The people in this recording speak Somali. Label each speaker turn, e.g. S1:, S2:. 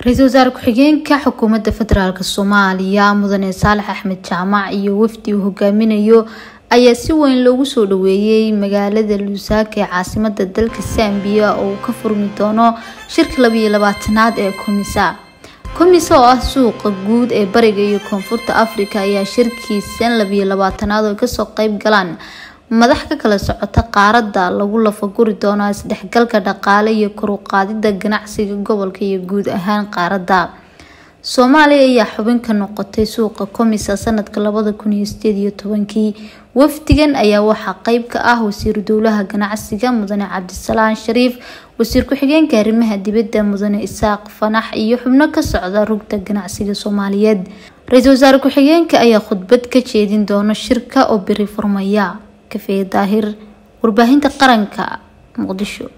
S1: ra-iisul wasaare ku-xigeenka xukuumadda federaalk soomaaliya mudane saalax axmed jaamac iyo wafdi uu hogaaminayo ayaa si weyn loogu soo dhaweeyey magaalada luusaaka ee caasimada dalka sambiya oo uu ka furmi doono shirka labayo labaatanaad ee komisa komisa oo ah suuqa guud ee bariga iyo koonfurta afrika ayaa shirkiisan labayo labaatanaad oo kasoo qeyb galaan madax ka kala socota qaaradda lagu lafaguri doonaa isdhexgalka dhaqaale iyo koruqaadida ganacsiga gobolka iyo guud ahaan qaaradda soomaaliya ayaa xubin ka noqotay suuqa komisa sanadka labada kun iyo sideed iyo tobankii wafdigan ayaa waxaa qeyb ka ah wasiiru dowlaha ganacsiga mudane cabdisalaan shariif wasiir ku-xigeenka arrimaha dibadda mudane isaaq fanax iyo xubno ka socda rugta ganacsiga soomaaliyeed ra-iisul wasaare ku-xigeenka ayaa khudbad ka jeedin doona shirka oo beri furmaya kafee daahir warbaahinta qaranka muqdisho